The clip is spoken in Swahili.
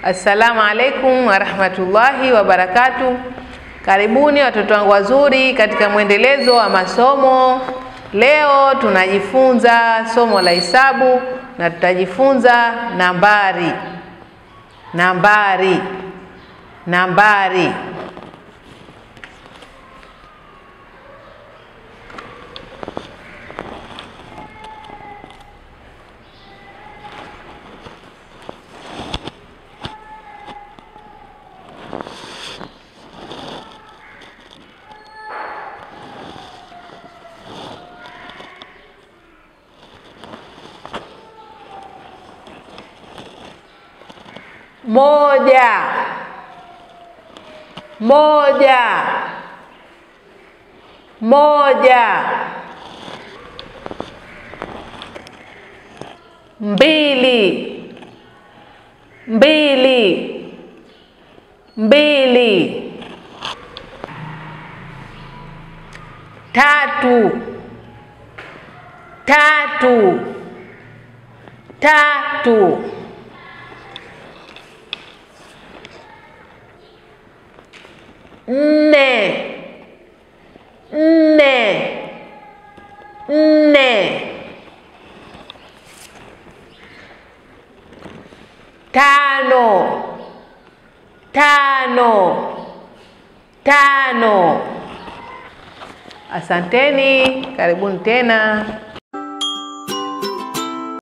Assalamu alaikum warahmatullahi wabarakatu. Karibuni watoto wangu wazuri katika mwendelezo wa masomo. Leo tunajifunza somo la hisabu na tutajifunza nambari, nambari, nambari. Moja, moja, moja. Mbili, mbili, mbili. Tatu, tatu, tatu. Nne, nne, nne. Tano, tano, tano. Asanteni, karibuni tena.